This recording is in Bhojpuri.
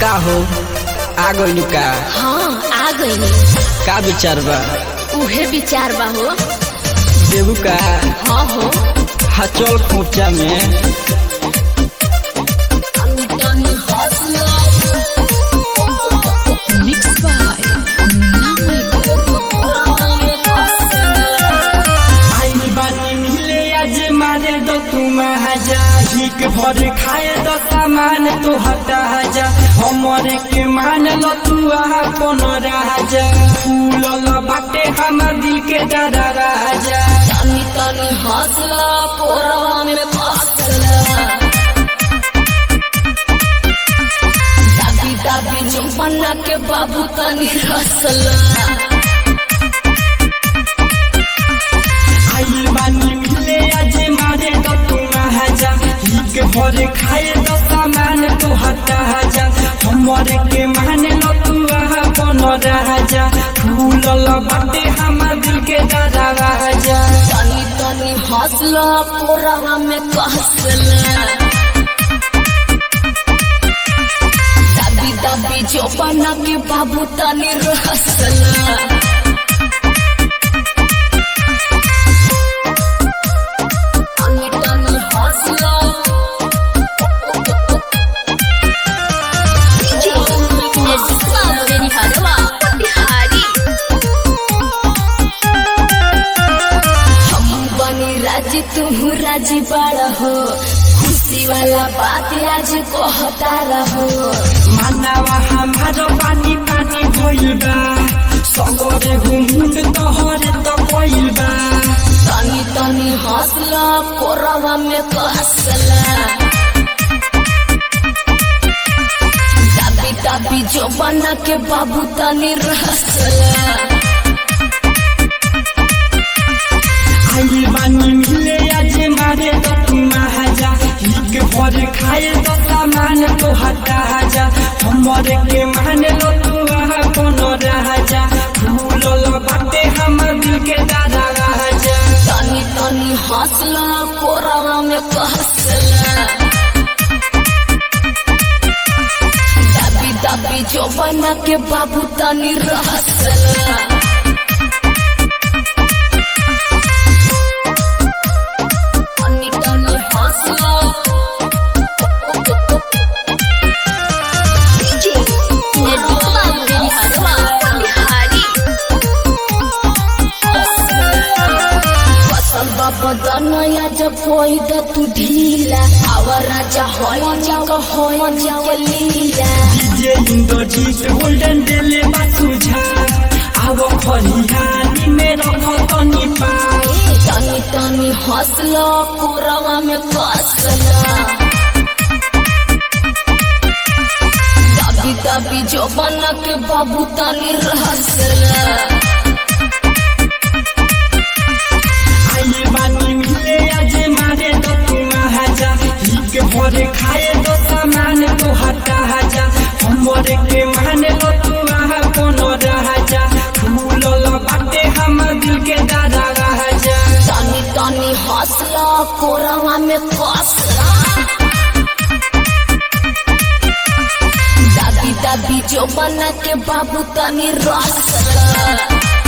का हो आ गइलू का हाँ आ गई का विचार बा उहे विचार बा हो देबू का हाँ हो हा चल खोचा में मिक्स बाय आइल बानी मिले आज मारे दो तुम हजा हिक भर खाए दो सामान तो हटा जा हमरे के मान लो तू अपन राजा फूल लो बाटे हमर दिल के डरा राजा तनी तनी हौसला पोरवा में फसला दाबी दाबी जुम्मना के बाबू तनी रसला आइल बानी मिले आज मारे दो तुम हजा हिक भर खाए दो सामान तो हटा जा हमरे के मान लो तू अपन राजा फूल लो बाटे हमर दिल के डरा राजा तनी तनी हौसला पोरवा में कसला दाबी दाबी जुम्मना के बाबू तनी रसला तनी तनी हौसला हम बनी राजी तुम राजी बड़ा हो खुशी वाला बात आज कहता रहो मानवा हमारो पानी पानी भइल बा सगरे घुमुंड तोहरे त भइल बा तनी तनी हौसला कोरवा में कसला दाबी दाबी जो बना के बाबू तनी रसला आइल बानी मिले आज मारे त तू महाजा हिक भर खाए त सामान तो हटा जा हमरे के मान लो तू अपन राजा फूल लो बाटे हमर दिल के दादा राजा तनी तनी हौसला कोरवा में कसला दाबी दाबी जो बना के बाबू तनी रसला तनी तनी हौसला फसल बाबा दनया जब होई द तू ढीला आवर राजा होई जग होई जग लीला डीजे इंद्रजीत गोल्डन डेले बासुझा आव खलिहानी में रख तनी पा तनी तनी हौसला कोरवा में कसला दाबी दाबी जो बना के बाबू तनी रहसला आइए बानी मिले आज मारे तो तू महाजा हिक भरे खाए तो सामान तो हटा जा हमरे के माने लो तू अपन राजा फूल लो बाटे हमर दिल के दादा राजा तनी तनी हौसला कोरवा में कसला दाबी दाबी जो बना के बाबू तनी रसला